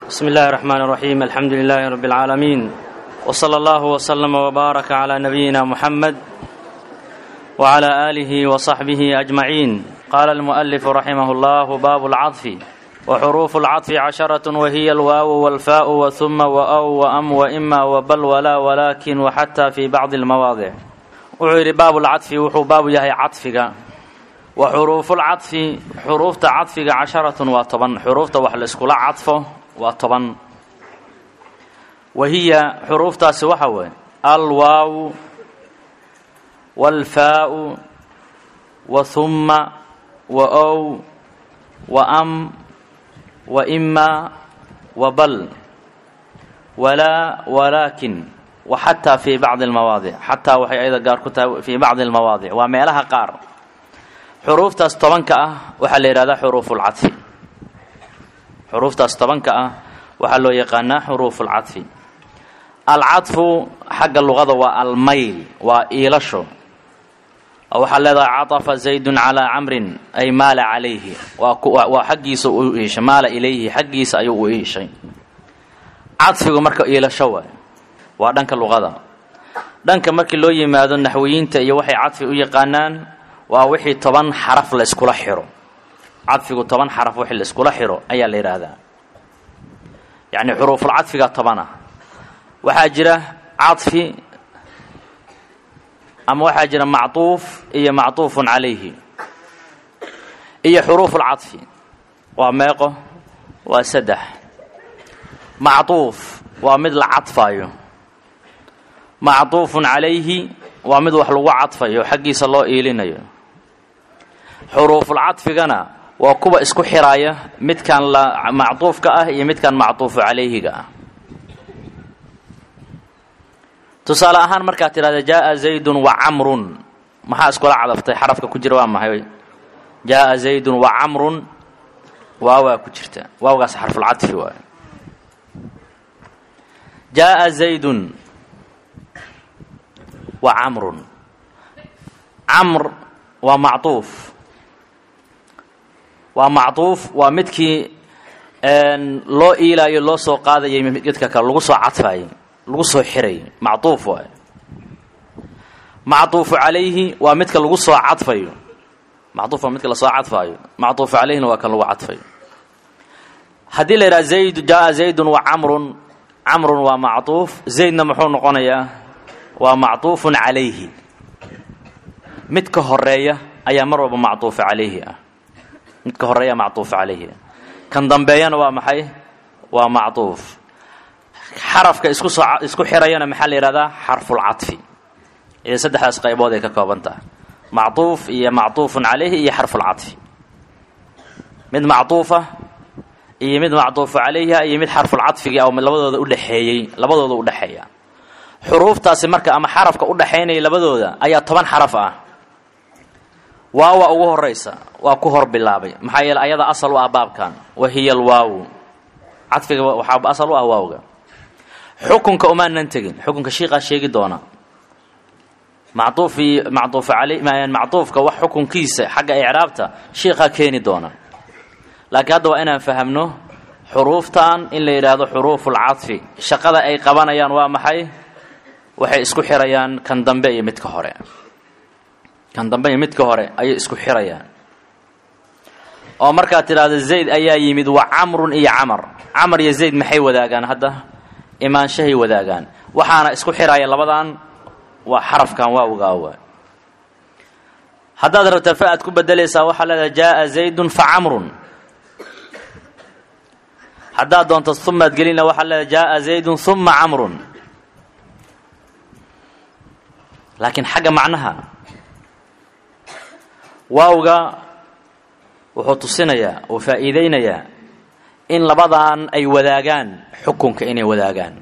بسم الله الرحمن الرحيم الحمد لله رب العالمين وصلى الله وسلم وبارك على نبينا محمد وعلى آله وصحبه أجمعين قال المؤلف رحمه الله باب العطف وحروف العطف عشرة وهي الواو والفاء وثم وأو وأم وإما وبل ولا ولكن وحتى في بعض المواضع وعير باب العطف وحو باب يهي عطفك وحروف العطف حروف عطفك عشرة وطبا حروف وحل اسكولا عطفه وطبا وهي حروف تاس وحوي الواو والفاء وثم وأو وأم وإما وبل ولا ولكن وحتى في بعض المواضع حتى وحي أيضا قار كتاب في بعض المواضع وميلها قار حروف تاس طبنك أه وحل يرادا حروف العطف حروف تاس طبنك أه وحلو يقانا حروف العطف العطف حق اللغة والميل وإيلشو waxaa leedahay caطafa zaydun calaa camrin ay maala calayhi waa xaggiisa u iishay maala ilayhi xaggiisa ayuu u iishay cadfigu marka iilasho waay waa dhanka luqada dhanka markii loo yimaado naxwiyiinta iyo waxay cadfi u yaqaanaan waa wixii toban xaraf la iskula xiro cadfigu toban xaraf wixii la iskula xiro ayaa la yidhaahdaa yacni xuruuful cadfiga tobana waxaa jira cadfi ama waxaa jira macطuuf iyo macطuufun calayhi iyo xuruuf اlcaطfi waa meeqo waa saddex macطuuf waa mid la cadfayo macطuufun calayhi waa mid wax lagu cadfayo xaggiisa loo iilinayo xuruufulcadfigana waa kuwa isku xiraya midkan la macطuufka ah iyo midkan macطuufu calayhiga ah tusaale ahaan markaad tidhahda jaaa zaydun wa camrun maxaa iskula cadaftay xarafka ku jira waa maxay jaaa zaydun wa camrun waawaa ku jirta waawgaas xarfulcadfi waay jaaa zaydun wa camrun camr waa macطuuf waa macطuuf waa midkii loo iilaayo loo soo qaadayay midka kale lagu soo cadfayay lagu soo xiray macطuuf waay macطuufu calayhi waa midka lagu soo cadfayo macطuuf waa midka lasoo cadfaayo macطuufu calayhina waa kan lagu cadfayo haddii la yidhaha zayd jaaa zaydun wa camrun camrun waa macطuuf zaydna muxuu noqonayaa waa macطuufun calayhi midka horeeya ayaa mar walba macطuufa calayhi ah midka horeeya macطuufa calayhi ah kan dambeeyana waa maxay waa macطuuf xarafka isku soo isku xirayana maxaa la yihahdaa xarfulcadfi iyo saddexdaas qaybood ay ka kooban tahay macطuuf iyo macطuufun calayhi iyo xarfulcadfi mid macطuufa iyo mid macطuufu calayha iyo mid xarfulcadfiga oo labadooda udhexeeyey labadooda udhexeeya xuruuftaasi marka ama xarafka udhexaynaya labadooda ayaa toban xaraf ah waawa ugu horeysa waa ku hor bilaabay maxaa yeele ayada asal u ah baabkan wa hiya alwaawu cadfiga waxaa asal u ah waawga xukunka umaanan tegin xukunka shiiqaa sheegi doona macطuufi macطuufu alay macطuufka wax xukunkiisa xagga icraabta shiiqaa keeni doona laakiin hadda waa inaan fahamno xuruuftan in la yidhaahdo xuruufulcadfi shaqada ay qabanayaan waa maxay waxay isku xirayaan kan dambe iyo midka hore kan dambe iyo midka hore ayay isku xirayaan oo markaad tidhaahdo zayd ayaa yimid wa camrun iyo camar camar iyo zayd maxay wadaagaan hadda imaanshahay wadaagaan waxaana isku xiraya labadan waa xarafkan waawgaawa haddaad rabta fa aad ku bedelaysaa waxaa leedahay jaaa zaydun fa camrun haddaad doonto umaad gelina waxaa leedahay jaaa zaydun uma camrun laakiin xagga macnaha waawga wuxuu tusinayaa oo faa'iideynayaa in labadan ay wadaagaan xukunka inay wadaagaan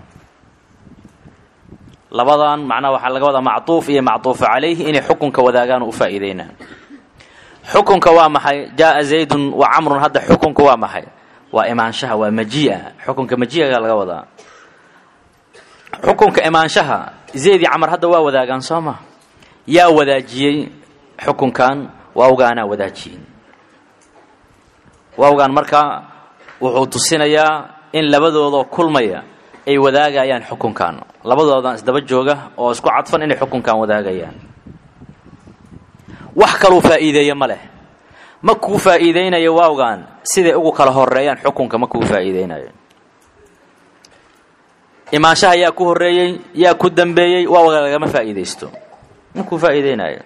labadan macnaha waxaa laga wadaa macطuuf iyo macطuufu calayhi inay xukunka wadaagaan oo u faa'iideynaan xukunka waa maxay jaaa zaydun wa camrun hadda xukunka waa maxay waa imaanshaha waa majii'a xukunka majiiga laga wadaa xukunka imaanshaha zayd iyo camar hadda waa wadaagaan soo ma yaa wadaajiyey xukunkan waawgaanaa wadaajiyey waawgaan markaa wuxuu tusinayaa in labadoodoo kulmaya ay wadaagayaan xukunkan labadoodan isdaba jooga oo isku cadfan inay xukunkan wadaagayaan wax kaluu faa'iideeye ma leh ma kuu faa'iideynayo waawgan siday ugu kala horeeyaan xukunka ma kuu faa'iideynayo imaanshaha yaa ku horreeyey yaa ku dambeeyey waawga lagama faa'iidaysto ma kuu faa'iideynayo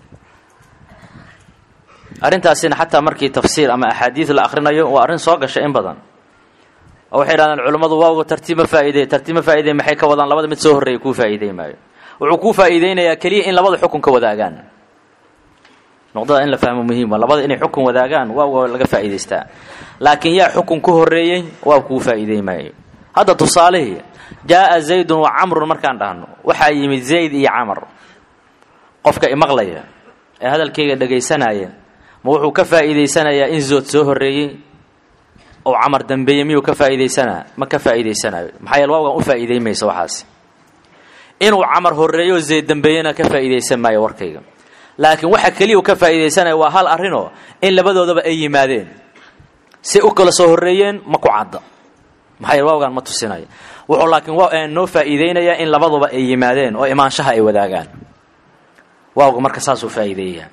arrintaasina xataa markii tafsiir ama axaadiid la akhrinayo waa arrin soo gasha in badan oo waxay idhahdaan culummadu waawga tartiib ma faa'iidey tartiib ma faa'iidey maxay ka wadaan labada mid soo horreeya kuu faa'iidey maayo wuxuu kuu faa'iideynayaa keliya in labada xukunka wadaagaan noqdada in la fahmo muhiima labada inay xukun wadaagaan waawga laga faa'iidaystaa laakiin yaa xukun ku horreeyey waa kuu faa'iidey maayo hadda tusaalihii jaa'a zaydun wa camrun markaan dhahno waxaa yimid zayd iyo camar qofka imaqlaya ee hadalkayga dhegaysanaya ma wuxuu ka faa'iidaysanayaa in zood soo horreeyey oo camar dambeeye miyuu ka faa'iidaysanaa ma ka faa'iidaysanayo maxaa yeele waawgan u faa'iiday mayso waxaasi inuu camar horreeyo zayd dambeeyena ka faa'iidaysan maayo warkayga laakiin waxa keliya uu ka faa'iidaysanaya waa hal arrinoo in labadoodaba ay yimaadeen si u kala soo horreeyeen ma ku cadda maxaa yeele waawgan ma tusinayo wuxuu laakiin noo faa'iideynayaa in labaduba ay yimaadeen oo imaanshaha ay wadaagaan waawga marka saasuu faa'iideeyaa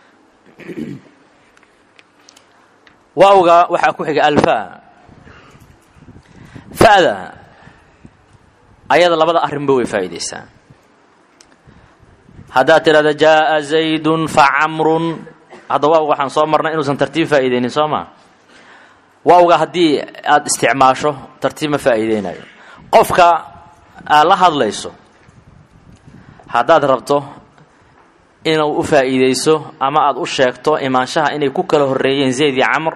waawga waxaa ku xiga alfa fa'da ayada labada arrinba way faa'iidaysaa haddaad tidhahda jaa'a zaydun fa camrun hadda waawga waxaan soo marnay inuusan tartiib faa'iideynin soo maa waawga haddii aada isticmaasho tartiib ma faa'iideynayo qofka aad la hadlayso haddaad rabto inuu u faa'iideyso ama aada u sheegto imaanshaha inay ku kala horreeyeen zayd iyo camr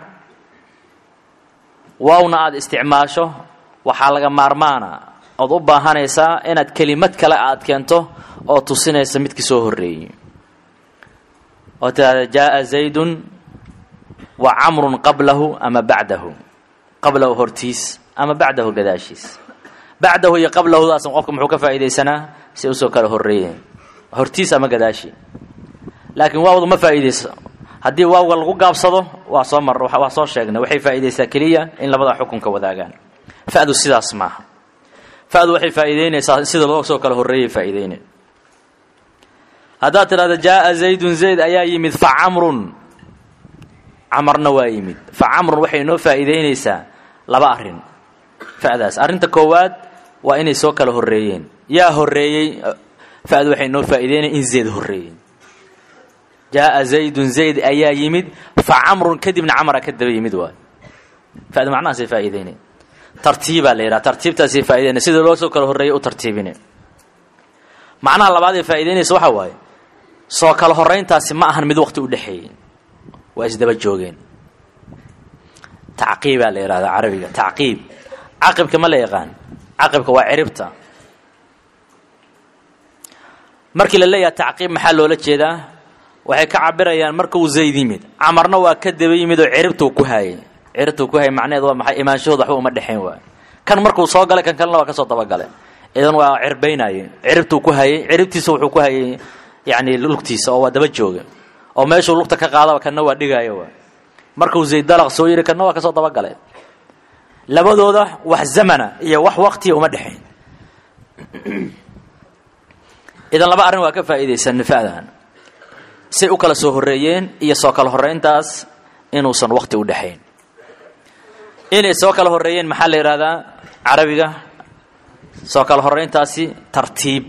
waawna aada isticmaasho waxaa laga maarmaana ood u baahanaysaa inaad kelimad kale aad keento oo tusinaysa midkii soo horreeyey oo tidhahda jaa'a zaydun wa camrun qablahu ama bacdahu qablahu hortiis ama bacdahu gadaashiis bacdahu iyo qablahudaasan qofka muxuu ka faa'iidaysanaa si usoo kala horreeyeen hortiis ama gadaashi laakiin waawdu ma faa'iidayso haddii waawga lagu gaabsado waa soo mar waa soo sheegnay waxay faa'iidaysaa keliya in labada xukunka wadaagaan fa'du sidaas maaha fa'du waxay faa'iideynaysaa sida loo soo kala horreeyay faa'iideynay haddaad tidhahda jaa'a zaydun zayd ayaa yimid fa camrun camarna waa yimid fa camrun waxay noo faa'iideynaysaa laba arrin fa'daas arrinta koowaad waa inay soo kala horreeyeen yaa horreeyey fa'du waxay noo faa'iideynaya in zayd horreeyey jaa'a zaydun zayd ayaa yimid fa camrun kadibna camara ka daba yimid waay fa'du macnahaasay faa'iideynay tartiibaa la yidhaha tartiibtaasay faa'ideynay sida loo soo kala horreeyay u tartiibine macnaha labaad ee faa'iideynaysa waxaa waaye soo kala horrayntaasi ma ahan mid waqti u dhexeeyey waa isdaba joogeen tacqiibaa la yidhahdaa carabiga tacqiib caqibka ma la yaqaan caqibka waa ciribta markii la leeyaha tacqiib maxaa loola jeedaa waxay ka cabirayaan markuu zayd yimid camarna waa ka daba yimid oo ciribtuu ku haayay ciribtuu ku haayay macnaheed waa maxay imaanshahooda waxba uma dhexayn waay kan markuu soo galay kan kalena waa ka soo dabagalay idan waa cirbaynaye ciribtuu ku hayay ciribtiisa wuxuu ku hayay yacni lugtiisa oo waa daba jooga oo meeshuu lugta ka qaadaba kanna waa dhigaayo waa markuu zayd dalaq soo yidhi kanna waa ka soo dabagalay labadooda wax zamana iyo wax waqtiya uma dhexayn idan laba arrin waa ka faa'iidaysan nifa'dan say u kala soo horreeyeen iyo soo kala horrayntaas inuusan waqti u dhexayn inay soo kala horreeyeen maxaa la yidhahdaa carabiga soo kala horrayntaasi tartiib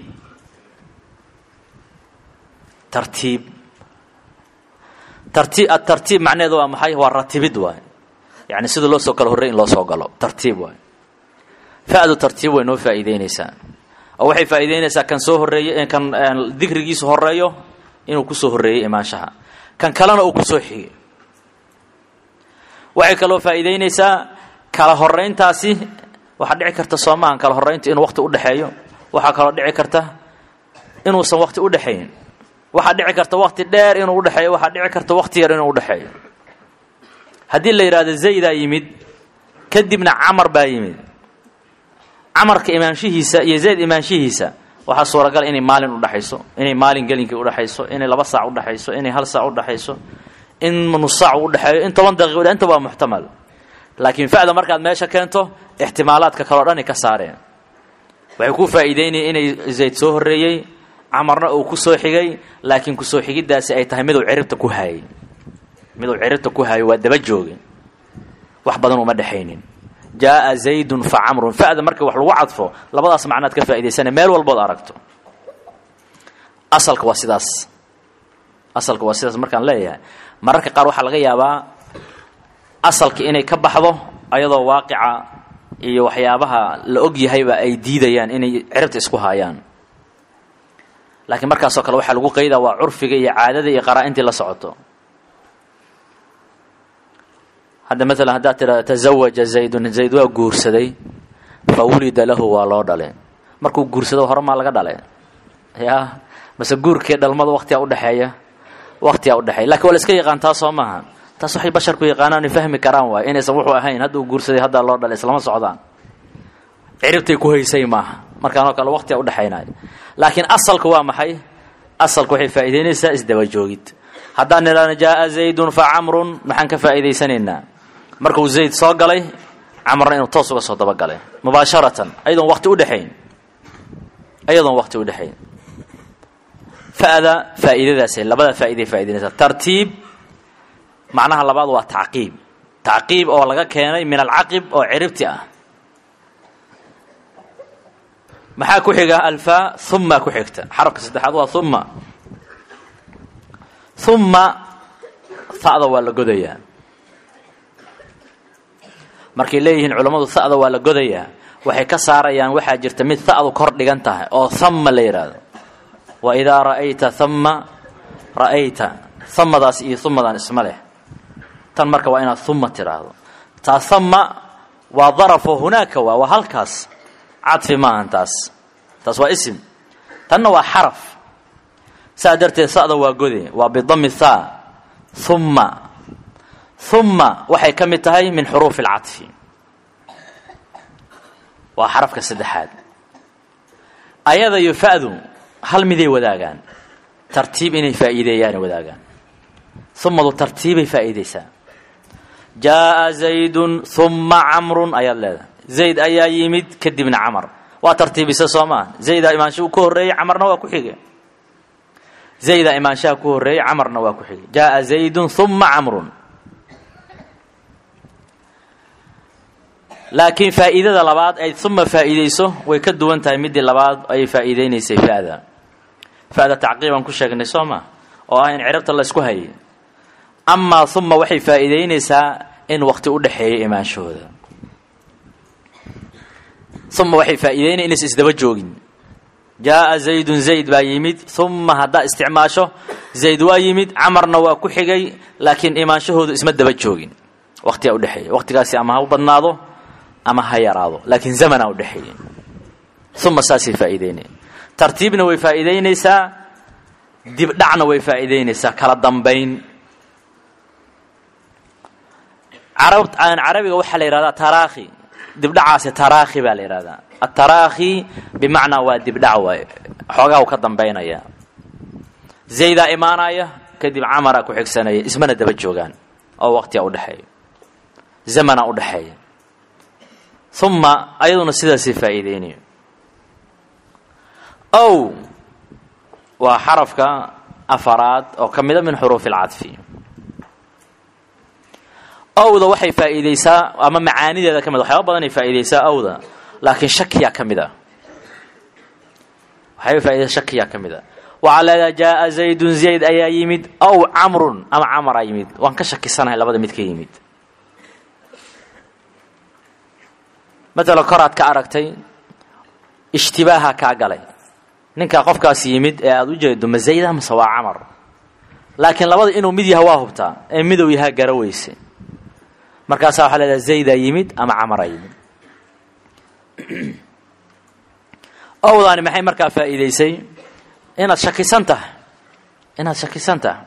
tartiib tartiib atartiib macnaheedu waa maxay waa ratibid waay yacni sida loo soo kala horrey in loo soo galo tartiib waay fa'du tartiib way noo faa'iideynaysaa oo waxay faa'iideynaysaa kan soo horreeye kan dikrigiisu horreeyo inuu kusoo horreeyey imaanshaha kan kalena uu kusoo xigay waxay kaloo faa'iideynaysaa kala horrayntaasi waxaa dhici karta soomahan kala horraynta inuu waqti udhexeeyo waxaa kaloo dhici karta inuusan waqti udhexayn waxaa dhici karta waqti dheer inuu udhexeeyo waxaa dhici karta waqti yar inuu udhexeeyo haddii la yidhahdo zaydaa yimid kadibna camar baa yimid camarka imaanshihiisa iyo zayd imaanshihiisa waxaa suuragal inay maalin udhexayso inay maalin gelinkii udhexayso inay laba saac udhexayso inay hal saac udhexayso in nus saac udhexeeyo in toban daqiiq inta waa muxtamal laakiin fa'da markaad meesha keento ixtimaalaadka kaleo dhani ka saareen waxay ku faa'iideynaya inay zayd soo horreeyey camarna uu ku soo xigay laakiin kusoo xigiddaasi ay tahay miduu ciribta ku haayay miduu ciribta ku haayo waa daba jooge wax badan uma dhexaynin jaaa zaydun fa camrun fa'da marka wax lagu cadfo labadaas macnaad ka faa'idaysana meel walbood aragto asalka waa sidaas asalka waa sidaas markaan leeyahay mararka qaar waxaa laga yaabaa asalka inay ka baxdo ayadoo waaqica iyo waxyaabaha la og yahayba ay diidayaan inay ciribta isku haayaan laakiin markaasoo kale waxaa lagu qaydaa waa curfiga iyo caadada iyo qaraa-intii la socoto hadda maalan haddaad tidhahdo tazawaja zaydun zayd waa guursaday fa wulida lahu waa loo dhale markuu guursado horemaa laga dhale ya mase guurkii dhalmada waktigaa udhexeeya waktigaa udhexeeya lakin waa la iska yaqaan taas soo maaha taas waxay basharku yaqaanaan fahmi karaan waay inaysan wuxuu ahayn hadduu guursaday haddaa loo dhalay islama socdaan ciribtay ku haysay maaha markaanoo kale waktiga udhexaynayo laakiin asalka waa maxay asalka waxay faa'iideynaysaa isdaba joogid haddaan nidhahno jaaa zaydun fa camrun maxaan ka faa'iidaysanaynaa markuu zayd soo galay camarna inuu toos uga soo dabagalay mubaasharatan ayadoon wakti udhexayn ayadoon wakti udhexayn fa'da faa'iidadaasay labada faa'iday faa'idaynaysaa tartiib macnaha labaad waa tacqiib tacqiib oo laga keenay min alcaqib oo ciribti ah maxaa ku xiga alfaa uma ku xigta xarafka saddexaad waa uma uma ha'da waa la godayaa markay leeyihiin culammadu ha'da waa la godayaa waxay ka saarayaan waxaa jirta mid ha'du kor dhigan tahay oo hama la yidhaahdo wa idaa ra'ayta hama ra'ayta hamadaas iyo humadan isma leh tan marka waa inaad uma tidhaahdo taa hama waa darafo hunaaka waa waa halkaas cadfi maahan taas taas waa isim tanna waa xaraf saa darteed sa'da waa gode waa bidami thaa humma humma waxay ka mid tahay min xuruufi alcadfi waa xarafka saddexaad ayada iyo fa'du hal miday wadaagaan tartiib inay faa'iideeyaanay wadaagaan humadu tartiibay faa'iideysaa jaaa zaydun humma camrun ayaad leedahay zayd ayaa yimid kadibna camar waa tartiibisa soo maa zaydaa imaanshahu ka horreeyey camarna waa ku xige zaydaa imaanshaha ku horreeyey camarna waa ku xige jaaa zaydun humma camrun laakiin faa'iidada labaad ay uma faa'iideyso way ka duwan tahay midii labaad ayay faa'iideynaysay fa'da fa'da tacqiibaan ku sheegnay soo maa oo ah in cirabta la isku hayay amaa uma waxay faa'iideynaysaa in wakti u dhexeeyo imaanshahooda uma waxay faa'iideynaya inaysa isdaba joogin jaaa zaydun zayd baa yimid uma haddaa isticmaasho zayd waa yimid camarna waa ku xigay laakiin imaanshahoodu isma daba joogin waktigaa udhexeeya waktigaasi ama ha u badnaado ama ha yaraado laakiin zamanaa udhexeeya uma saasay faa'iideynaya tartiibna way faa'iideynaysaa dibdhacna way faa'iideynaysaa kala dambayn carabiga waxaa la yihahdaa taraakhi dibdhacaasi taraakhi baa la yihahdaa ataraakhi bimacnaa waa dibdhac waay xoogaa u ka dambaynaya zaydaa imaanaya kadib camaraa ku xigsanaya ismana daba joogaan oo waqtiga udhexeeya zamana udhexeeya uma ayaduna sidaasay faa'iideynayo ow waa xarafka afaraad oo ka mida min xuruufi alcadfi owda waxay faa'iideysaa ama macaanideeda ka mid waxyaaba badanay faa'iideysaa owda laakiin shakiyaa ka mid a waxyaaba faa'ideysaa shakiyaa ka mid a waxaa leedaha jaaa zaydun zayd ayaa yimid ow camrun ama camaraa yimid waan ka shakisanahay labada mid ka yimid matala koraad ka aragtay ishtibaaha kaa galay ninkaa qofkaas yimid ee aada u jeedo ma zayda mase waa camar laakiin labada inuu mid yaha waa hubtaa ee midow yahaa gara weyse markaasaa waxaa leedaha zaydaa yimid ama camaraa yimid owdaani maxay markaa faa'iideysay inaad shakisan tahay inaad shakisan tahay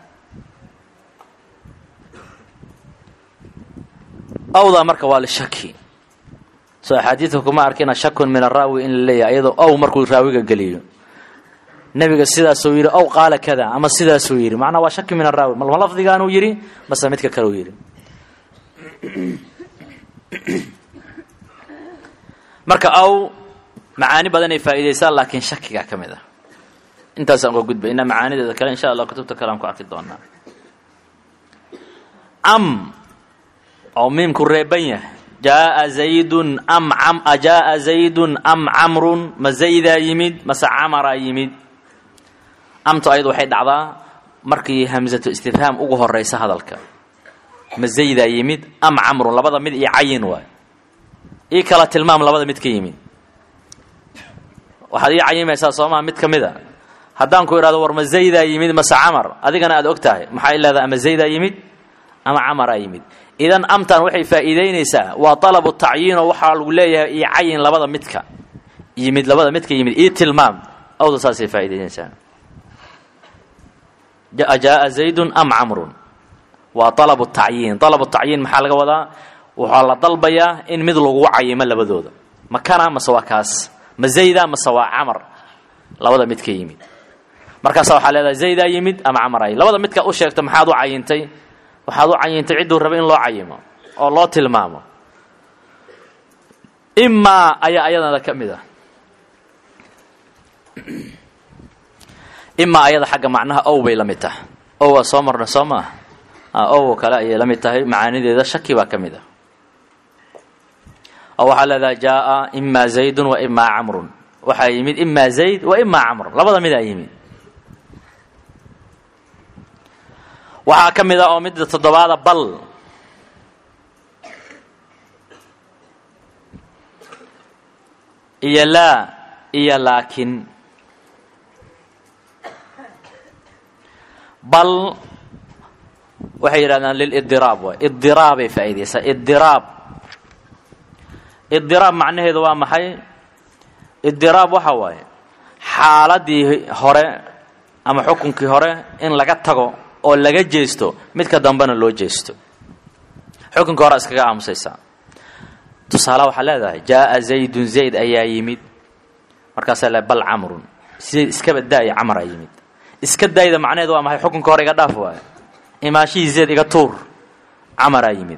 owdaa marka waa lishaki soo axaadiidka kuma arkina shakun min araawi in la leeyahay iyadoo ow markuu raawiga geliyo nebiga sidaasuu yidhi ow qaala kada ama sidaasuu yidhi macnaa waa shaki min araawi malma lafdigaanuu yidhi mase midka kaleu yidhi marka aw macaani badanay faa'iidaysaa laakiin shakigaa ka mid ah intaasaan uga gudbay inaa macaanideeda kale insha allah kutubta kale aan ku arki doonaa am oo miimku reeban yahay jaaa zaydun am am ajaaa zaydun am camrun ma zaydaa yimid mase camaraa yimid amtu ayadu waxay dhacdaa markii hamsatu istifhaam ugu horeysa hadalka ma zaydaa yimid am camrun labada mid iyo cayin waay ii kala tilmaam labada mid ka yimid waxaad ii cayimaysaa soomaa mid ka mid a haddaan ku idhahdo war ma zaydaa yimid mase camar adigana aad og tahay maxaa leedahay ama zaydaa yimid ama camaraa yimid idan amtan waxay faa'iidaynaysaa waa talabu tacyiinoo waxaa lagu leeyahay io cayin labada midka yimid labada midka yimid io tilmaam awda saasay faa'idaynaysaa jaaa zaydun am camrun waa alabu tacyiin alabu tacyiin maxaa laga wadaa waxaa la dalbayaa in mid lagu cayimo labadooda ma kana mase waa kaas ma zayda mase waa camar labada mid ka yimid markaasa waxaa leedahay zaydaa yimid ama camara yimid labada midkaa u sheegta maxaad u cayintay waxaad u cayintay cidduu raba in loo cayimo oo loo tilmaamo imaa ayaa ayadana ka mid ah imaa ayada xagga macnaha ow bay la mid tahay ow waa soo marna soo maaha ow kale ayay la mid tahay macaanideeda shaki baa ka mid ah oo waxaa leedahay jaaa imaa zaydun wa imaa camrun waxaa yimid imaa zayd wa imaa camr labada midaa yimid waxaa ka mid ah oo midda toddobaada bal iyo laa iyo laakin bal waxay yidhahdaan lilidiraab waay idiraabay faa'iidaysaa idiraab idiraab macnaheedu waa maxay idiraab waxa waaye xaaladii hore ama xukunkii hore in laga tago oo laga jeesto midka dambena loo jeesto xukunka hore iskaga aamusaysaa tusaale waxaa leedahay jaaa zaydun zayd ayaa yimid markaasaa le bal camrun zayd iskaba daaya camaraa yimid iska daayda macnaheedu waa maxay xukunka hore iga dhaaf waayo imaanshihii zayd iga tuur camaraa yimid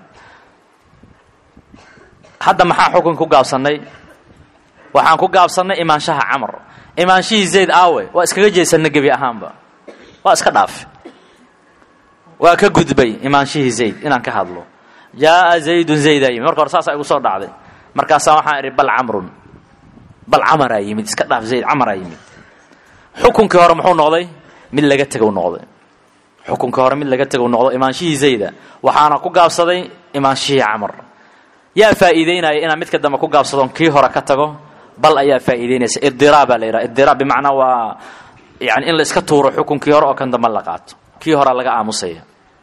hadda maxaan xukun ku gaabsannay waxaan ku gaabsannay imaanshaha camar imaanshihii zayd aawe waa iskaga jeesanna gebi ahaanba waa iska dhaafe waa ka gudbay imaanshihii zayd inaan ka hadlo jaaa zaydun zaydaa yimid marka hore saasaa igu soo dhacday markaasaa waxaan idhi bal camrun bal camaraa yimid iska dhaaf zayd camaraa yimid xukunkii hore muxuu noqday mid laga tegow noqday xukunkii hore mid laga tegow noqdo imaanshihii zayda waxaana ku gaabsaday imaanshihii camar yaa faa'iideynaya inaan midka dambe ku gaabsadon kii hore ka tago bal ayaa faa'iideynaysa idiraab baa la yidhaha idiraab bimacnaa waa yani in la iska tuuro xukunkii hore oo kan dambe la qaato kii horea laga aamusaya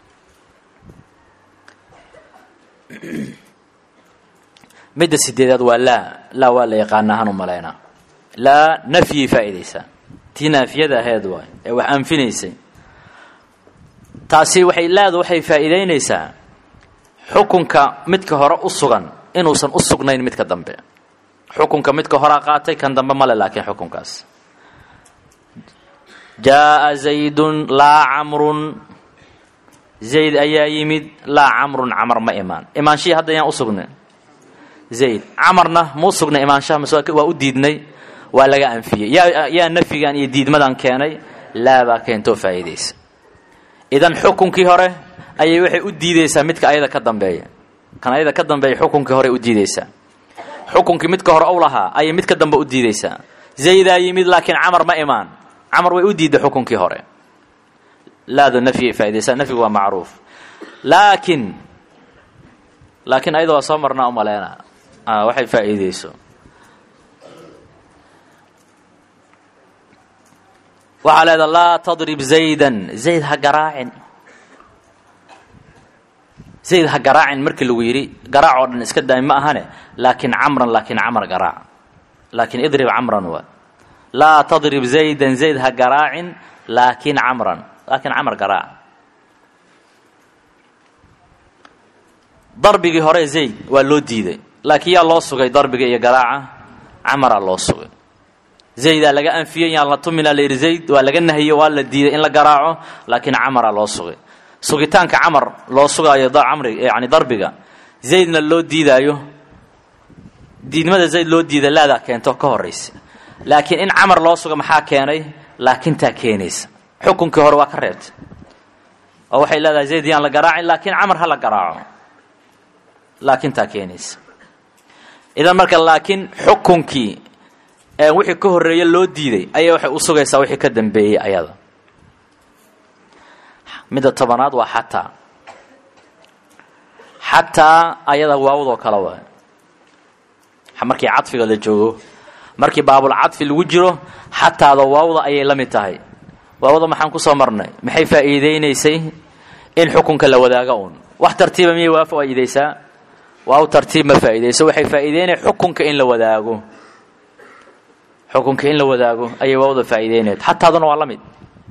midda sideedaad waa laa laa waa la yaqaana ahaan u malaynaa laa nafyay faa'iidaysaa tii naafiyada aheed waay ee wax anfinaysay taasi waxay laadu waxay faa'iidaynaysaa xukunka midka hore u sugan inuusan u sugnayn midka dambe xukunka midka horaa qaatay kan dambe male laakiin xukunkaas jaaa zaydun laa camrun zayd ayaa yimid laa camrun camar ma imaan imaanshihii hadda yaan u sugnay zayd camarna ma u sugnay imaanshaha mase waa u diidnay waa laga anfiyey yaa yaa nafyigan iyo diidmadan keenay laabaa keentoo faa'iidaysa idan xukunkii hore ayay waxay u diideysaa midka ayada ka dambeeya kan ayada ka dambeeya xukunkii hore u diideysaa xukunkii midka hore ou lahaa ayay midka dambe u diideysaa zaydaa yimid laakiin camar ma imaan camar way u diidday xukunkii hore laadu nafyay faaidaysaa nafyigu waa macruuf laakiin laakiin ayada waa soo marnaa u maleena waxay faa'iideyso waxaa leeda laa tadrib zaydan zayd ha garaacin zayd ha garaacin markii lagu yidhi garaac oo dhan iska daay ma ahane laakiin camran laakiin camar garaac laakiin idrib camran waa laa tadrib zaydan zayd ha garaacin laakiin camran laakiin camar garaac darbigii hore zayd waa loo diiday laakiin yaa loo sugay darbiga iyo garaaca camaraa loo sugay zaydaa laga anfiyey yaan la tuminaa la yidhi zayd waa laga nahiyey waa la diiday in la garaaco laakiin camaraa loo sugay sugitaanka camar loo sugaayo camri yani darbiga zaydna loo diidaayo diidmada zayd loo diida laadaa keento ka horaysa laakiin in camar loo suga maxaa keenay laakintaa keenaysa xukunkii hore waa ka reebtay oo waxay leedahay zayd yaan la garaacin laakiin camar ha la garaaco laakintaa keenaysa idan marka laakiin xukunkii wixii ka horreeye loo diiday ayay waxay u sugaysaa wixii ka dambeeyey ayada midda tobanaad waa xataa xataa ayada waawdoo kale waa markii cadfiga la joogo markii baabul cadfi lagu jiro xataada waawda ayay la mid tahay waawda maxaan kusoo marnay maxay faa'iideynaysay in xukunka la wadaago un wax tartiiba miyay waa faa'iideysaa waaw tartiib ma faa'iideyso waxay faa'iideynaya xukunka in la wadaago xukunka in la wadaago ayay waawda faa'iideynayd xataaduna waa la mid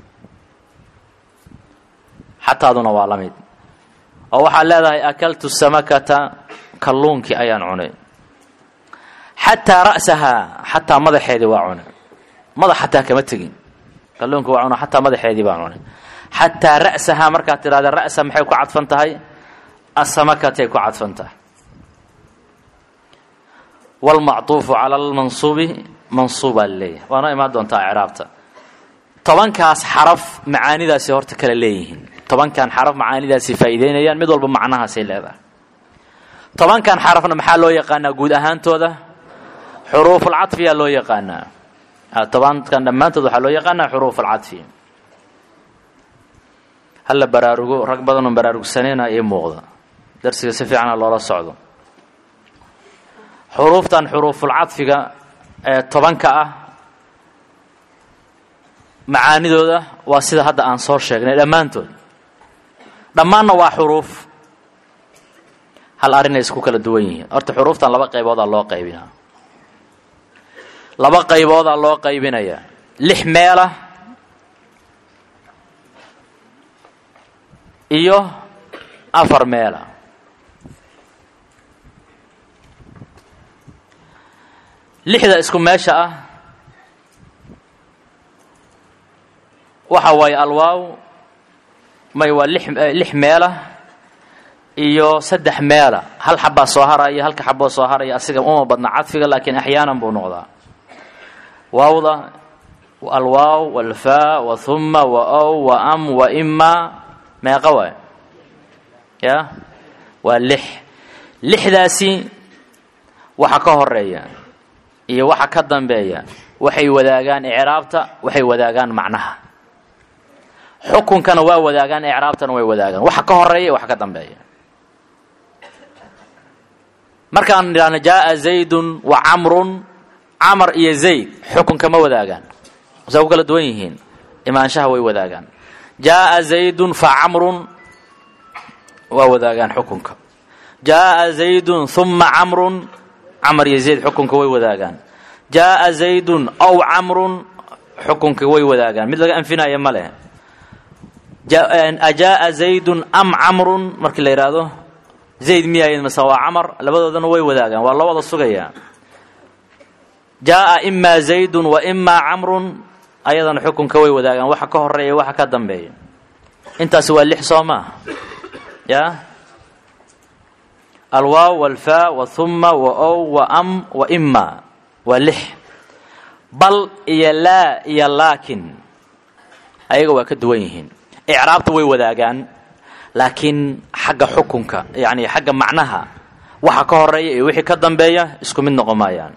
xataaduna waa la mid oo waxaad leedahay akaltu samakata kalluunkii ayaan cunay xataa ra'sahaa xataa madaxeedii waa cunay madax xataa kama tegin kalluunki waa cuna xataa madaxeedii baan cunay xataa ra'sahaa markaad tidhahda ra'sa maxay ku cadfan tahay asamakatay ku cadfan tahay wlmacطuufu cala lmansuubi mansuubaa laleeyahay waana imaan doontaa icraabta tobankaas xaraf macaanidaasi horta kala leeyihiin tobankan xaraf macaanidaasi faa'iideynayaan mid walba macnahaasay leedahay tobankan xarafna maxaa loo yaqaanaa guud ahaantooda xuruufulcadfiyaa loo yaqaanaa tobankan dhammaantood waxaa loo yaqaanaa xuruufulcadfi hala baraarugo rag badanoo baraarugsanayna ii muuqda darsiga si fiicana loola socdo xuruuftan xuruufulcadfiga ee tobanka ah macaanidooda waa sida hadda aan soo sheegnay dhammaantood dhammaanna waa xuruuf hal arrinay isku kala duwan yihiin horta xuruuftan laba qayboodaa loo qaybinaa laba qayboodaa loo qaybinayaa lix meela iyo afar meela lixda isku meesha ah waxa waaye alwaaw may waa lix lix meela iyo saddex meela hal xabbaa soo haraya halka xaboo soo haraya asiga uma badna cadfiga laakiin axyaanan buu noqdaa waawda alwaaw walfaa wa huma wa ow wa am wa ima meeqa waay ya waa lix lixdaasi waxa ka horeeya iyo waxa ka dambeeya waxay wadaagaan icraabta waxay wadaagaan macnaha xukunkana waa wadaagaan icraabtana way wadaagaan waxa ka horeeya iyo waxa ka dambeeya markaan idhaahno jaaa zaydun wa camrun camar iyo zayd xukunka ma wadaagaan saa ku kala duwan yihiin imaanshaha way wadaagaan jaaa zaydun fa camrun waa wadaagaan xukunka jaaa zaydun huma camrun camar iyo zayd xukunka way wadaagaan jaaa zaydun aw camrun xukunka way wadaagaan mid laga anfinaya ma leh ajaaa zaydun am camrun markii la yidhaahdo zayd miyayd mase waa camar labadoodana way wadaagaan waa loo wada sugayaa jaaa imaa zaydun wa imaa camrun ayadana xukunka way wadaagaan waxa ka horeeya waxa ka dambeeya intaasi waa lix soo maaha ya alwaaw walfaa wa huma wa ow wa am wa ima waa lix bal iyo laa iyo laakin ayaga waa ka duwan yihiin icraabta way wadaagaan laakiin xagga xukunka yani xagga macnaha waxa ka horeeya iyo wixii ka dambeeya isku mid noqon maayaan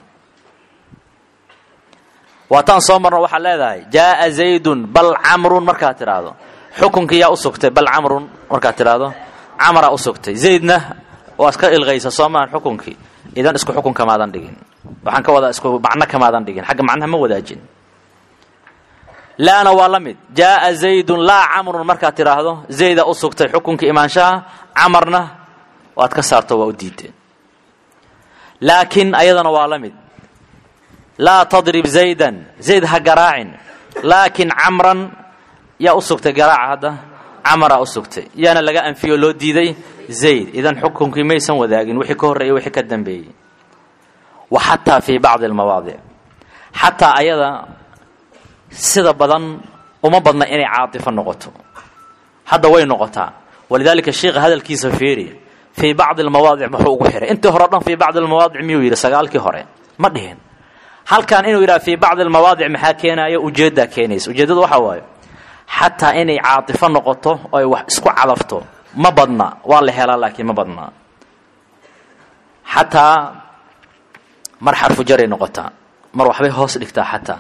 waataan soo marno waxaad leedahay jaaa zaydun bal camrun markaad tidhaahdo xukunkii yaa u sugtay bal camrun markaad tidhaahdo camaraa u sugtay zaydna waa iska ilqaysa soo maahan xukunkii idan isku xukun kamaadan dhigin waxaan ka wadaa isku macno kamaadan dhigin xagga macnaha ma wadaajin laana waa la mid jaaa zaydun laa camrun markaad tidhaahdo zayda u sugtay xukunkii imaanshaha camarna waad ka saarto waa u diideen laakiin ayadana waa la mid laa tadrib zaydan zayd ha garaacin laakiin camran yaa u sugtay garaaca hadda camaraa u sugtay yaana laga anfiyo loo diiday zayd idan xukunkii maysan wadaagin wixii ka horreeyey wixii ka dambeeyey wa xataa fii bacdi almawaadic xataa ayada sida badan uma badna inay caatifo noqoto hadda way noqotaa walidaalika sheikha hadalkiisa fiiri fii bacdi almawaadic muxuu ugu xihay intii hore o dhan fii bacdi almawaadic miyuu yidhi sagaalkii hore ma dhihin halkan inuu yidhaha fii bacdi almawaadic maxaa keenaya ujeeddaa keenaysa ujeeddadu waxaa waaye xataa inay caatifo noqoto oo ay wax isku cadafto ma badna waa la helaa laakiin ma badna xataa mar xarfu jaray noqotaa mar waxbay hoos dhigtaa xataa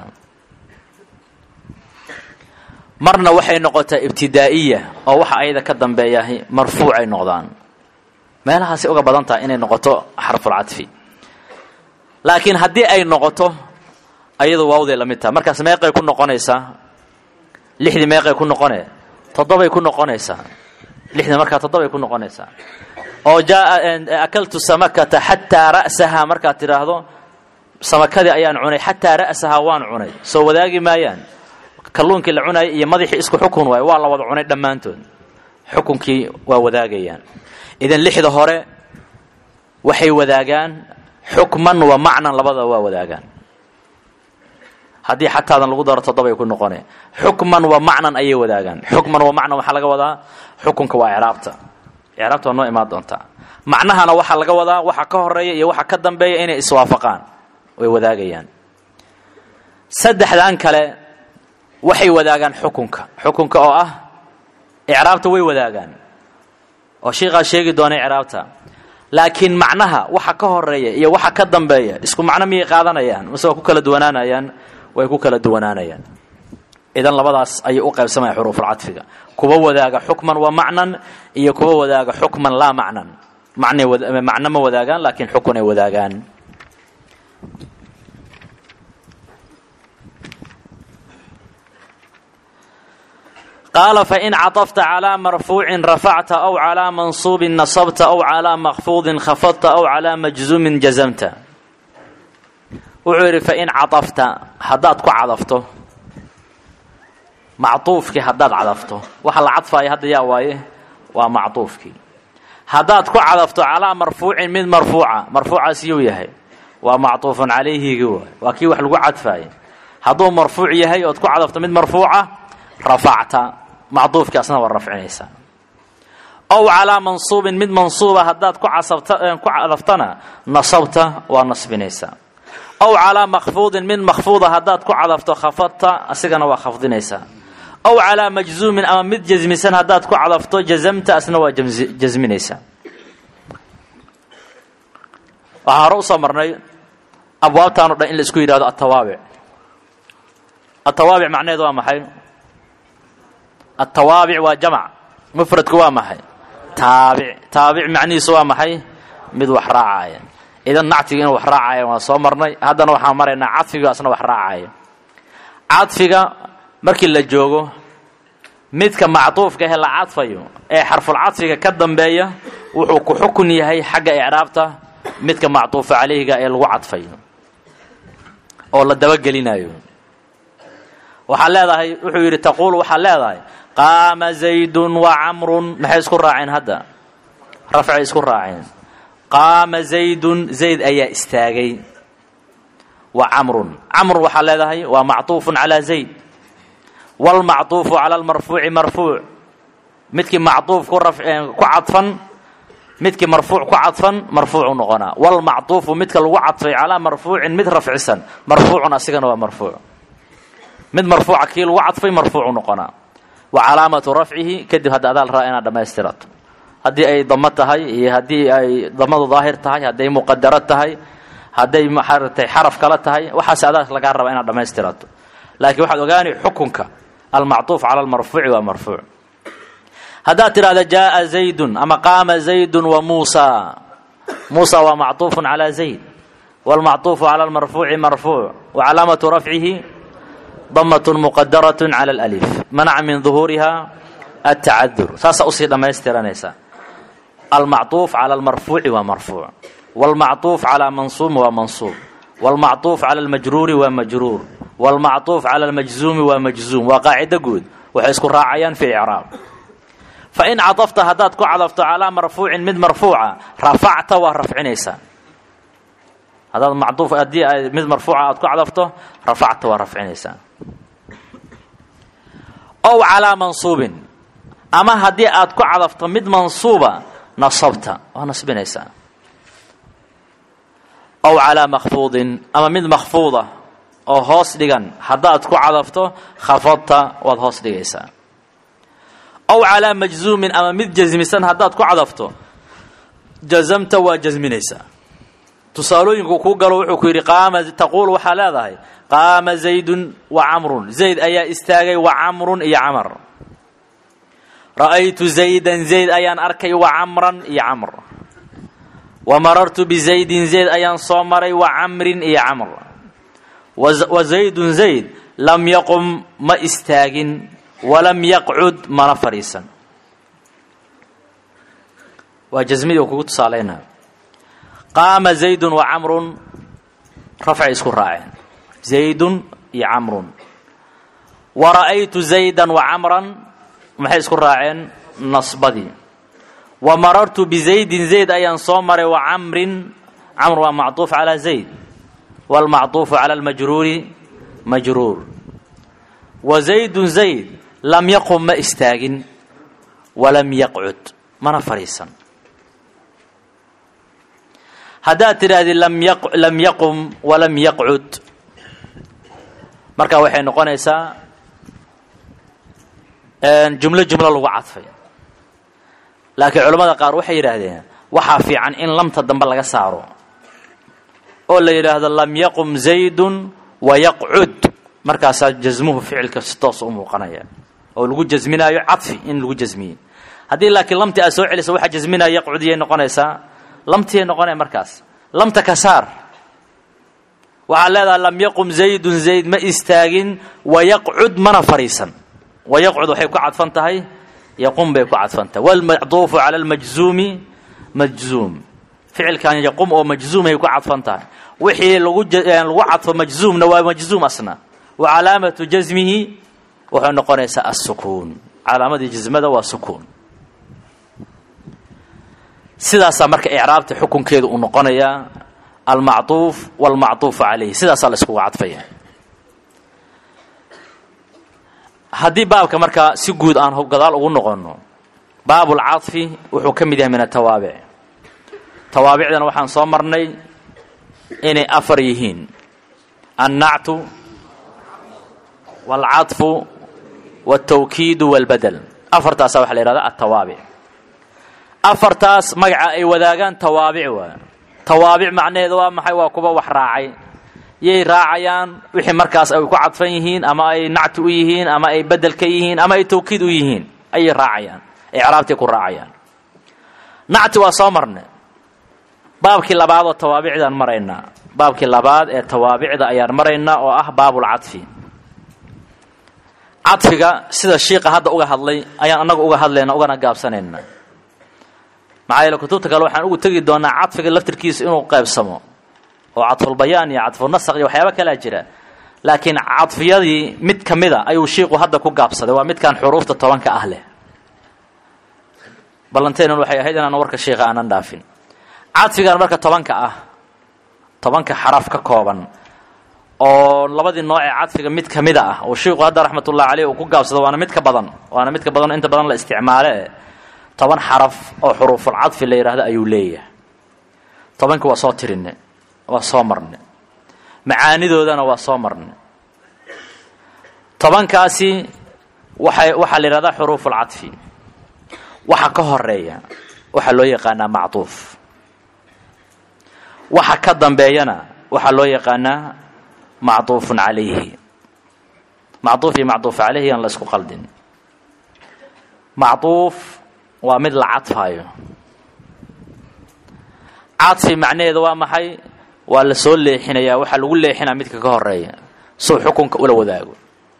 marna waxay noqotaa ibtidaa'iya oo waxa ayada ka dambeeyahay marfuucay noqdaan meelahaasay uga badan tahay inay noqoto xarfulcadfi laakiin haddii ay noqoto ayadu waawday la mid tahay markaas meeqay ku noqonaysaa lixdii meeqay ku noqone toddobay ku noqonaysaa lixdii markaa toddobay ku noqonaysaa oo jaaa akaltu samakata xataa ra'sahaa markaad tidhaahdo samakadii ayaan cunay xataa ra'sahaa waan cunay soo wadaagi maayaan kalluunkii la cunayay iyo madaxii isku xukun waayo waa la wada cunay dhammaantood xukunkii waa wadaagayaan idan lixda hore waxay wadaagaan xukman wa macnan labadaba waa wadaagaan haddii xataadan lagu daro toddobay ku noqone xukman wa macnan ayay wadaagaan xukman wa macnan waxaa laga wadaa xukunka waa icraabta icraabta waa noo imaan doontaa macnahana waxaa laga wadaa waxa ka horeeya iyo waxa ka dambeeya inay iswaafaqaan way wadaagayaan saddexdan kale waxay wadaagaan xukunka xukunka oo ah icraabta way wadaagaan oo shiikaa sheegi doona icraabta laakiin macnaha waxa ka horeeya iyo waxa ka dambeeya isku macno miyay qaadanayaan mase waa ku kala duwanaanayaan way ku kala duwanaanayaan idan labadaas ayay u qaybsamaya xuruufulcadfiga kuwa wadaaga xukman wa macnan iyo kuwa wadaaga xukman laa macnan macnay macno ma wadaagaan laakiin xukun ay wadaagaan qaala fain caطafta calىa marfuucin rafacta aw calىa mansuubin nasabta aw calىa makfuudin khafadta aw calىa majzuumin jazamta wuxuu yidhi fain caطafta haddaad ku cadafto macطuufkii haddaad cadafto waxa la cadfaya hadda yaa waaye waa macطuufkii haddaad ku cadafto calىa marfuucin mid marfuuca marfuucaas yuu yahay waa macطuufun calayhigi waay waa kii wax lagu cadfaaye hadduu marfuuc yahay ood ku cadafto mid marfuuca rafacta macduufkii asna waa rafcinaysaa ow calaa mansuubin mid mansuuba haddaad ku ku cadaftana nasabta waa nasbinaysaa ow calaa makfuudin mid makfuuda haddaad ku cadafto khafadta asigana waa khafdinaysaa ow calaa majzuumin ama mid jasmisan haddaad ku cadafto jazamta asna waa jasminaysaa waxaan hore usoo marnay abwaabtaan o dhan in la isku yidhahdo atawaabic atawaabic macnaheed waa maxay atawaabic waa jamc mufradku waa maxay taabic taabic macnihiisu waa maxay mid wax raacaya idan nactiga inuu wax raacaya waan soo marnay haddana waxaan maraynaa cadfiga asna wax raacaya cadfiga markii la joogo midka macduufka ehe la cadfayo ee xarfulcadfiga ka dambeeya wuxuu ku xukun yahay xagga icraabta midka macduufa calayhiga ee lagu cadfayo oo la dabagelinayo waxaa leedahay wuxuu yidhi taquul waxaa leedahay qaama zaydun wa camrun maxay isku raaceen hadda rafcay isku raaceen qaama zaydun zayd ayaa istaagay wa camrun camrun waxaa leedahay waa macطuufun calaa zayd wاlmacطuufu cala lmarfuuci marfuuc midkii macطuuf ku cadfan midkii marfuuc ku cadfan marfuucu noqonaa wاlmacطuufu midka lagu cadfay calaa marfuucin mid rafcisan marfuucun asigana waa marfuuc mid marfuuca kii lagu cadfay marfuucu noqonaa wa calaamatu rafcihi kadib hadda adaal raa inaad dhammaystirato haddii ay damo tahay iyo haddii ay damadu daahir tahay hadday muqadaro tahay hadday maaragtay xaraf kale tahay waxaas adaal lagaa rabaa inaad dhammaystirato laakiin waxaad ogaani xukunka almacطuuf cala almarfuuci waa marfuuc haddaad tidhahda jaaa zaydun ama qaama zaydun wa muusa muusa waa macطuufun calaa zayd wاlmacطuufu cala almarfuuci marfuuc wa calaamatu rafcihi damaة muqadaraة calى اlأlif manaca min ظuhuuriha الtacadur saasaa usii dhammaystiranaysaa almacطuuf calى اlmarfuuci waa marfuuc wاlmacطuuf calى mansuumi waa mansuub wاlmacطuuf calى اlmajruuri waa majruur wاlmacطuuf calى اlmajzuumi waa majzuum waa qaacido guud waxay isku raacayaan fi icraab fain cadafta haddaad ku cadafto calىa marfuucin mid marfuuca rafacta waa rafcinaysaa haddaad macduuf haddii ay mid marfuuca aad ku cadafto rafacta waa rafcinaysaa ow calaa mansuubin ama haddii aad ku cadafto mid mansuuba nasabta waa nasbinaysaa aw calaa makfuudin ama mid makfuuda oo hoos dhigan haddaad ku cadafto khafadta waad hoos dhigaysaa aw calaa majzuumin ama mid jasmisan haddaad ku cadafto jazamta waa jasminaysaa tusaalooyinku kuu galo wuxuu ku yidhi qaama taquul waxaa leedahay qaama zaydun wa camrun zayd ayaa istaagay wa camrun iyo camar ra'aytu zaydan zayd ayaan arkay wa camran iyo camr wa marartu bizaydin zayd ayaan soo maray wa camrin iyo camr wa zaydun zayd lam yaqum ma istaagin walam yaqcud mana fadhiisan waa jasmidii u kugu tusaalaynaa qaama zaydun wa camrun rafcay isku raaceen zaydun iyo camrun wa ra'aytu zaydan wa camran maxay isku raaceen nasbadii wa marartu bizaydin zayd ayaan soo maray wa camrin camr waa macطuuf calaa zayd wاlmacطuufu cala اlmajruuri majruur wa zaydun zayd lam yaqum ma istaagin walam yaqcud mana fadhiisan haddaad tidhaahdid lam yaqum walam yaqcud markaa waxay noqonaysaa jumlo jumlo lagu cadfay laakiin culammada qaar waxay yidhaahdeen waxaa fiican in lamta dambe laga saaro oo la yidhaahdo lam yaqum zaydun wa yaqcud markaasaa jasmuhu ficilka si toos u muuqanaya oo lagu jasminaayo cadfi in lagu jasmiyey haddii laakiin lamti aad soo celisa waxaa jasminaya yaqcudiyay noqonaysaa lamtiyay noqonaya markaas lamta ka saar waxaad leedahay lam yaqum zaydun zayd ma istaagin wa yaqcud mana fadhiisan wa yaqcud waxay ku cadfan tahay yaqum bay ku cadfan tahay walmacduufu cala almajzuumi majzuum ficilkan yaqum oo majzuumay ku cadfan tahay wixii lagu lagu cadfo majzuumna waa majzuum asna wa calaamatu jasmihi wuxuu noqonaysaa asukuun calaamadii jasmada waa sukuun sidaasaa marka icraabta xukunkeedu uu noqonayaa almacطuuf wاlmacطuufu calayh sidaasaa la iskugu cadfaya haddii baabka markaa si guud aan gadaal ugu noqonno baabulcaطfi wuxuu ka mid yahay min atawaabic tawaabicdana waxaan soo marnay inay afar yihiin annactu wاlcaطfu wاltawkiidu wاlbadel afartaasaa waxa la yihahda atawaabic afartaas magaca ay wadaagaan tawaabic waa tawaabic macnaheedu waa maxay waa kuwa wax raacay yay raacayaan wixii markaas ay ku cadfan yihiin ama ay nacti u yihiin ama ay bedel ka yihiin ama ay tawkiid u yihiin ayay raacayaan icraabtay ku raacayaan nacti waa soo marnay baabkii labaad oo tawaabicdaan maraynaa baabkii labaad ee tawaabicda ayaan maraynaa oo ah baabulcadfi cadfiga sida shiiqa hadda uga hadlay ayaan annaga uga hadlayna ugana gaabsanayna maxaa yeele kutubta kale waxaan ugu tegi doonaa cadfiga laftirkiisa inuu qaybsamo oo cadfulbayaan iyo cadfunasaq iyo waxyaaba kalaa jira laakiin cadfiyadii mid ka mida ayuu shiiqu hadda ku gaabsaday waa midkan xuruufta tobanka ah leh ballanteenan waxay ahayd inaan warka shiiqa aanan dhaafin cadfigan marka tobanka ah tobanka xaraf ka kooban oo labadii nooc ee cadfiga mid ka mida ah oo shiiqu hadda raxmatullahi caleyh uu ku gaabsado waana mid ka badan waana mid ka badan oo inta badan la isticmaale toban xaraf oo xuruuful cadfi la yidhaahdo ayuu leeyahay tobankii waa soo tirine waa soo marne macaanidoodana waa soo marne tobankaasi waxay waxaa la yidhahdaa xuruuful cadfi waxa ka horeeya waxaa loo yaqaanaa macduuf waxa ka dambeeyana waxaa loo yaqaanaa macduufun calayhi macduuf iyo macduuf calayhi aan la isku qaldin macduuf waa mid la cadfaayo cadfi macnaheeda waa maxay waa la soo leexinayaa waxaa lagu leexinaa midka ka horeeya suu xukunka ula wadaago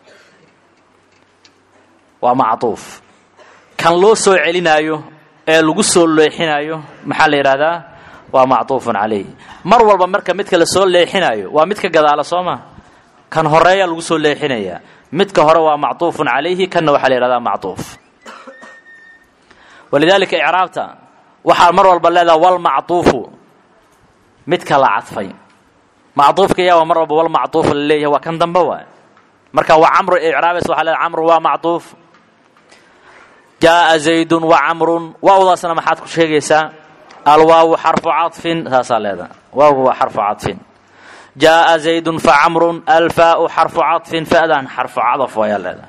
waa macduuf kan loo soo celinaayo ee lagu soo leexinaayo maxaa la yidhahdaa waa macduufun calayh mar walba marka midka la soo leexinaayo waa midka gadaala soo ma kan horeeyaa lagu soo leexinayaa midka hore waa macduufun calayhi kanna waxaa la yidhahdaa macduuf walidaalika icraabta waxaa mar walba leedaha walmacduufu midka la cadfay macduufka yaa waa mar walba walmacduufu la leeyahay waa kan dambe waay marka waa camru icraabays waxaa leedahay camru waa macduuf jaaa zaydun wa camrun waawdaasna maxaad ku sheegaysaa alwaawu xarfu caطfin saasaa leedaha waawgu waa xarfu caطfin jaaa zaydun fa camrun alfaau xarfu caطfin fa'dan xarfu cadaf ayaa leedaha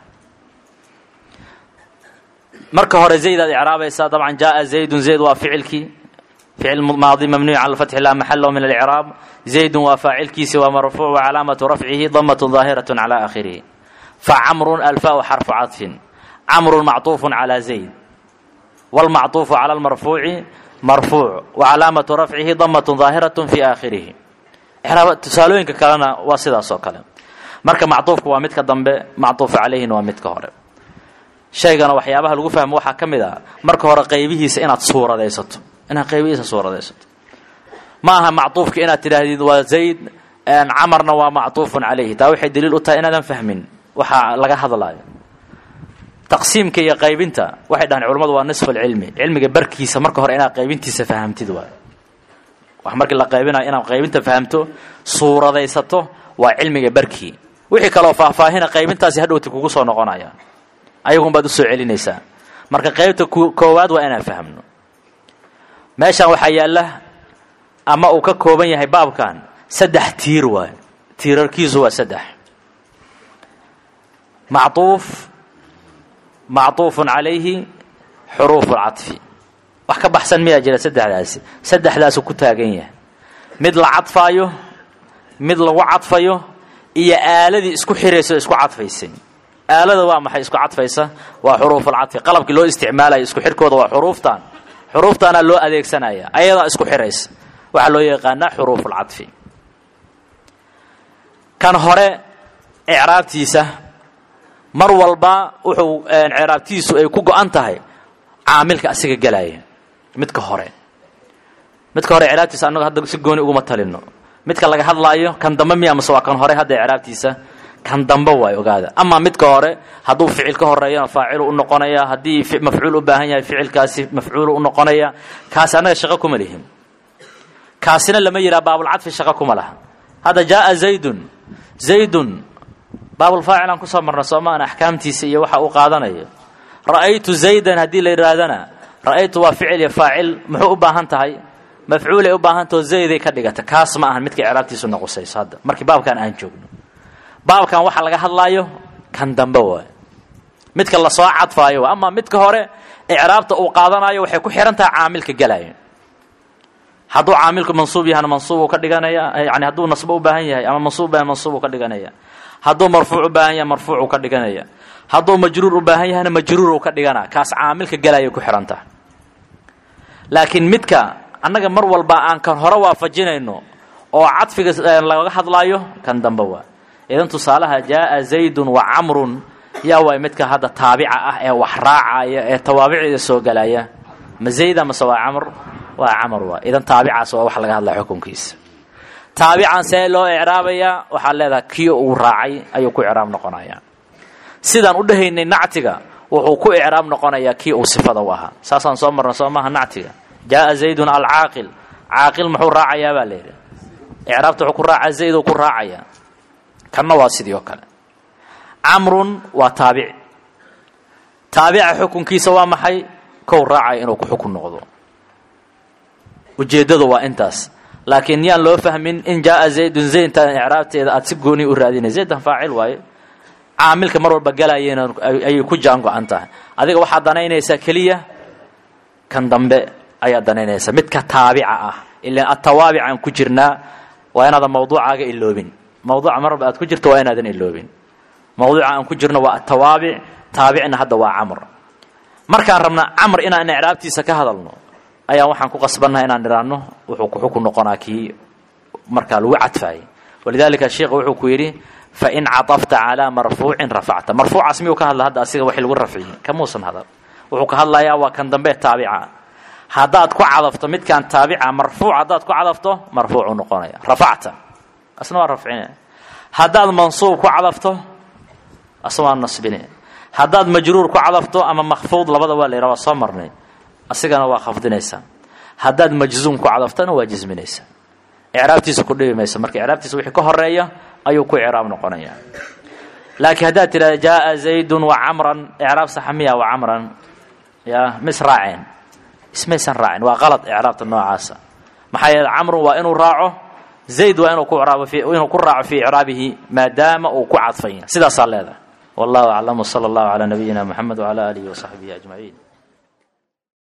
marka hore zaydaad icraabaysaa dabcan jaaa zaydun zayd waa ficilkii ficil maadi mabniyu cala lfatxi laa maxalo min alcraab zaydun waa faacilkiisi waa marfuuc wa calaamatu rafcihi damatun daahiraة cala aakhirihi facamrun alfaau xarfu caطfin camrun macطuufu calى zayd wاlmacطuufu calى اlmarfuuci marfuuc wa calaamatu rafcihi damatun daahiraة fi aakhirihi tusaalooyinka kalena waa sidaas oo kale marka macطuufku waa midka dambe macطuufu calayhina waa midka hore shaygana waxyaabaha lagu fahmo waxaa ka mid ah marka hore qaybihiisa inaad suuradaysato inaad qaybihiisa suuradaysato ma aha macطuufka inaad tidhaahdid waa zayd camarna waa macطuufun calayhi taa waxay daliil u tahay inaadan fahmin waxaa laga hadlaayo taqsiimka iyo qaybinta waxay dhahaan culamadu waa nisfu lcilmi cilmiga barkiisa marka hore inaad qaybintiisa fahamtid waay wax markii la qaybinayo inaad qaybinta fahamto suuradaysato waa cilmiga barkii wixii kaloo faahfaahina qaybintaasi hadhowti kugu soo noqonaya ayagun baad usoo celinaysaa marka qaybta koowaad waa inaan fahmno meeshan waxaa yaalla ama uu ka kooban yahay baabkan saddex tiir waay tiirarkiisu waa saddex macطuuf macطuufun calayhi xuruufu lcaطfi wax ka baxsan miyaa jira saddexdaasi saddexdaasu ku taagan yahay mid la cadfaayo mid lagu cadfayo iyo aaladii isku xiraysa o isku cadfaysay aalada waa maxay isku cadfaysa waa xuruufulcadfi qalabkii loo isticmaalayo isku xirkooda waa xuruuftan xuruuftaana loo adeegsanaya ayadaa isku xiraysa waxaa loo yaqaanaa xuruufulcadfi kan hore icraabtiisa mar walba wuxuu ciraabtiisu ay ku go-an tahay caamilka asiga gelaya midka hore midka hore ciraabtiisa annago hadda si gooni uguma talino midka laga hadlaayo kan dambe miya mase waa kan hore hadda ciraabtiisa kan dambe waay ogaada amaa midka hore hadduu ficil ka horeeyana faacilu u noqonaya haddii mafcuul u baahan yahay ficilkaasi mafcuulu u noqonaya kaasi annaga shaqo kuma lihin kaasina lama yihaha baabulcadfi shaqo kuma laha hadda jaaa zaydun zaydun baabulfaacilaan kusoo marna soomaan axkaamtiisa iyo waxa uu qaadanayo ra'aytu zaydan haddii la yidhaahdana ra'aytu waa ficil iyo faacil muxuu u baahan tahay mafcuulay u baahantao zayday ka dhigata kaas ma ahan midka icraabtiisu noqosayso hadda markii baabkan aan joogno baabkan waxaa laga hadlaayo kan dambe waay midka lasoo cadfaayo waay amaa midka hore icraabta uu qaadanayo waxay ku xihan tahay caamilka gelaya hadduu caamilku mansuub yahana mansuubuu ka dhiganaya yani hadduu nasbo u baahan yahay ama mansuub bahan mansuubuu ka dhiganaya hadduu marfuuc u baahan yahay marfuucuu ka dhiganaya hadduu majruur u baahan yahana majruuruu ka dhigana kaas caamilka gelaya ku xihan tahay laakiin midka annaga mar walba aan kan hore waafajinayno oo cadfiga laga hadlaayo kan dambe waa idan tusaalaha jaaa zaydun wa camrun yaa waay midka hadda taabica ah ee wax raacaya ee tawaabicda soo gelaya ma zayda mase waa camr waa camr waa idan taabicaas waa wax laga hadlaya xukunkiisa taabican see loo icraabayaa waxaad leedahay kii uu raacay ayuu ku icraab noqonaya sidaan u dhehaynay nactiga wuxuu ku icraab noqonayaa kii uu sifada u ahaa saasaan soo marna soo maaha nactiga jaaa zaydun alcaaqil caaqil muxuu raacayaa baa layidhi icraabta wuxuu ku raacaa zayd uu ku raacaya kanna waa sidii oo kale camrun waa taabici taabica xukunkiisa waa maxay kow raacaya inuu ku xukun noqdo ujeeddadu waa intaas laakiin yaan loo fahmin in jaaa zaydun zaydtan icraabteeda aada si gooni u raadinay zaydan faacil waaye caamilka mar walba galayena ayay ku jaan go-an tahay adiga waxaad danaynaysaa keliya kan dambe ayaad danaynaysaa midka taabica ah ilaan atawaabic aan ku jirnaa waa inaadan mawduucaaga iloobin mawduuca mar walba aad ku jirto waa inaadan iloobin mawduuca aan ku jirno waa atawaabic taabicna hadda waa camr markaan rabna camr inaan icraabtiisa ka hadalno ayaa waxaan ku qasbannaha inaan idhaahno wuxuu ku xukun noqonaa kii markaa lagu cadfaayay walidaalika sheikha wuxuu ku yidhi fain caطafta calىa marfuucin rafacta marfuucaas miyuu ka hadla hadda asiga wax lagu rafciyey kamuusan hadal wuxuu ka hadlayaa waa kan dambe taabica haddaad ku cadafto midkaan taabica marfuuc haddaad ku cadafto marfuucuu noqonaya rafacta asna waa rafcine haddaad mansuub ku cadafto asna waa nasbine haddaad majruur ku cadafto ama makfuud labada waa la yidhaha waa soo marnay asigana waa khafdinaysaa haddaad majzuum ku cadaftona waa jisminaysaa icraabtiisa ku dhibi maysa marka icraabtiisa wixii ka horeeya ayuu ku icraab noqonaya laakiin haddaad tidhahda jaaa zaydun wa camran icraab saxa miya wa camran ya ma israaceen ismaysan raacin waa qalad icraabta noocaasa maxaa yeele camrun waa inuu raaco zayd waa inuu ku raabo inuu ku raaco fii icraabihi maadaama uu ku cadfanya sidaasaa leedahay wallahu aclam wsala allahu calaa nabiyina moxamed wcala aalihi wasaxbihi ajmaciin